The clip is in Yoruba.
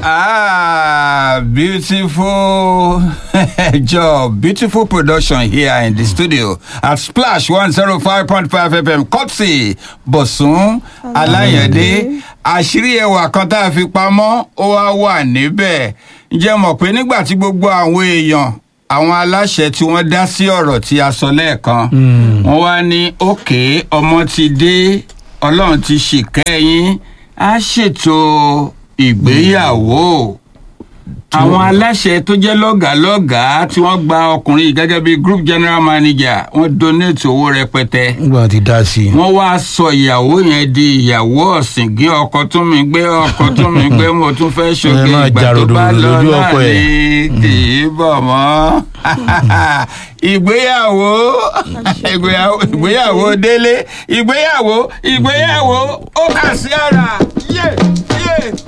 Ah, beautiful job, beautiful production here in the studio at Splash 105.5 FM. Kotsi Bosun Alayande. Àṣírí ẹwà kan tá a fi pamọ́ ó wá wà níbẹ̀. Ǹjẹ́ mọ̀ pé nígbà tí gbogbo àwọn èèyàn àwọn aláṣẹ tí wọ́n dá sí ọ̀rọ̀ tí a sọ lẹ́ẹ̀kan wọ́n wá ní òkè ọmọ ti dé ọlọ́run ti ṣìkẹ́ yín á ṣètò ìgbéyàwó àwọn aláṣẹ tó jẹ́ lọ́gàálọ́gàá tí wọ́n gba ọkùnrin yìí gẹ́gẹ́ bí group general manager wọ́n donate owó rẹpẹtẹ nígbà tí dá sí i. wọ́n wá sọ ìyàwó yẹn di ìyàwó ọ̀sìngín ọkọ tún mi gbé ọkọ tún mi gbé mo tún fẹ́ ṣoge Ẹ máa ìgbà jà tó bá ròdòròdò lọ lójú náà ọkọ ẹ̀. ni kì í bọ̀ mọ́ ìgbéyàwó ìgbéyàwó ìgbéyàwó délé ìgbéyàwó ìgbéyàwó ó kà sí ara yé yé.